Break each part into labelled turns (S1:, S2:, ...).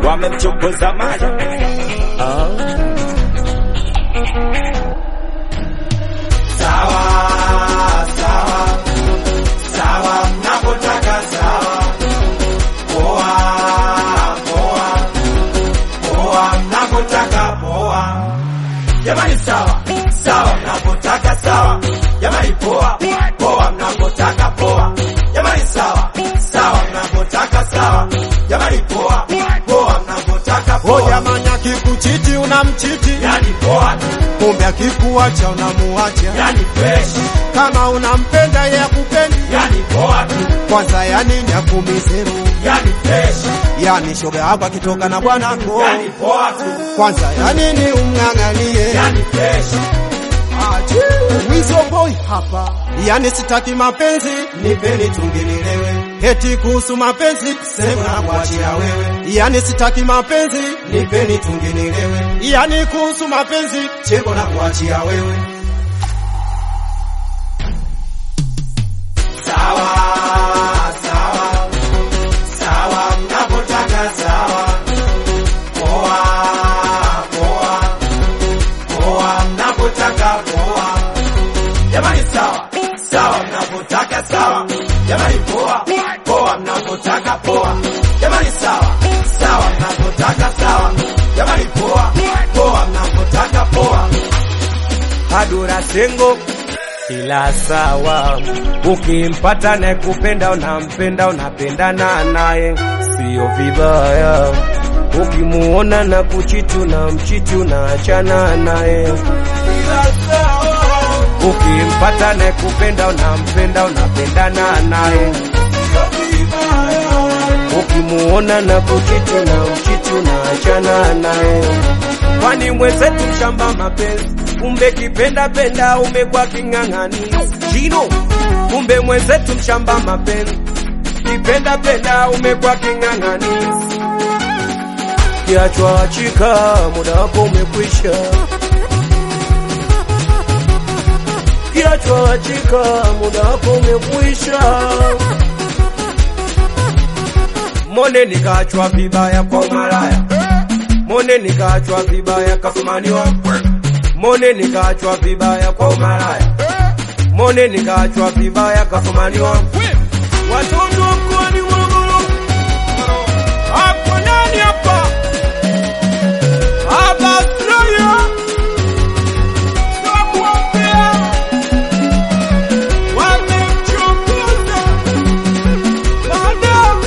S1: wamemchokoza maja sawa sawa sawa mnapotaka sawa poa poa poa mnapotaka poa jamani sawa sawa mnapotaka sawa jamani poa poa mnapotaka poa jamani sawa sawa mnapotaka sawa jamani poa poa mnapotaka
S2: O
S1: poa
S2: jamani, akikuchiti unamchiti,
S1: yani poa tu
S2: kumbe akikuacha unamuacha.
S1: yani fresh
S2: Kama unampenda yeye akupendi,
S1: yani poa tu
S2: kwanza ya nini akumizeru?
S1: yani fresh
S2: Yani shoga yako akitoka na bwanako,
S1: yani poa tu
S2: kwanza ya nini umng'ang'anie?
S1: yani fresh
S2: Wizo boy hapa, yani sitaki mapenzi, nipeni tungenilewe. Eti kuhusu mapenzi sema na kuachia wewe, yani sitaki mapenzi, nipeni tungenilewe. Yani kuhusu mapenzi cheko na kuachia wewe.
S1: sawa sawa sawa mnapotaka sawa poa poa poa mnapotaka poa jamani sawa sawa mnapotaka sawa jamani poa poa mnapotaka poa jamani sawa sawa mnapotaka sawa jamani poa poa mnapotaka poa
S3: Adura sengo ila sawa, ukimpata naye kupenda unampenda, unapendana naye, sio vibaya. Ukimuona na kuchiti unamchiti, unaachana naye, ila sawa. Ukimpata naye kupenda unampenda, unapendana naye, sio vibaya. Ukimuona na kuchiti unamchiti, unaachana naye kwani mwenzetu mshamba mapenzi, kumbe kipenda penda umekuwa king'ang'ani jino, kumbe mwenzetu mshamba mapenzi, kipenda penda umekuwa king'ang'ani, kiachwa achika, muda wako umekwisha, kiachwa achika, muda wako umekwisha. Mone nikachwa vibaya kwa malaya Mone nikachwa vibaya kafumaniwa Mone nikachwa vibaya kwa umalaya Mone nikachwa vibaya kafumaniwa Watoto wa mkoani Morogoro Hapo nani hapa? Hapa Australia Sabuapea Wamemchokoza Madam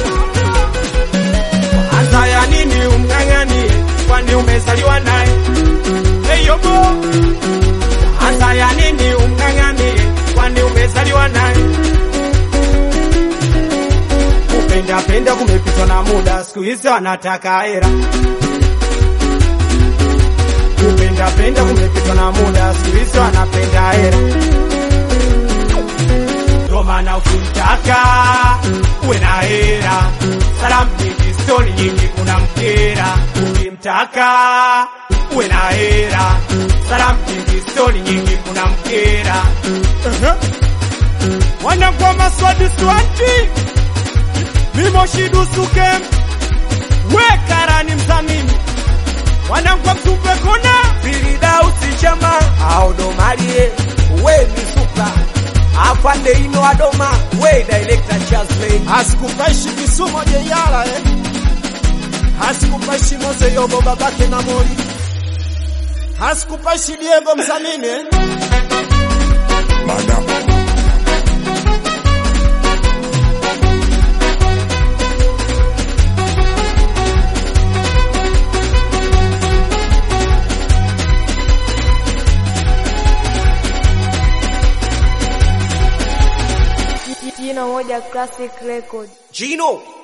S3: Anza ya nini umng'ang'anie, kwani umezaliwa naye? Hey yobo, anza ya nini umng'ang'anie, kwani umezaliwa naye? Kupenda penda kumepitwa na muda, siku hizi wanataka hera. Kupenda penda kumepitwa na muda, siku hizi wanapenda hera. Ndo maana ukimtaka uwe na hera, salamu nyingi, stori nyingi, kuna mkera. Ukimtaka uwe na hera, salamu nyingi, stori nyingi, kuna mkera. Wanangwa maswadi swati mimoshidusuke wekarani mzamini wanangwa mtupe kona Firidausi chama audomarie we misuka afande ino adoma we director Chaslin
S2: Asikupaishi Kisumo jeyala eh. Asikupaishi Mose Yobo babake na Mori. Asikupaishi Diego Mzamini eh.
S4: Jino moja classic record.
S3: Gino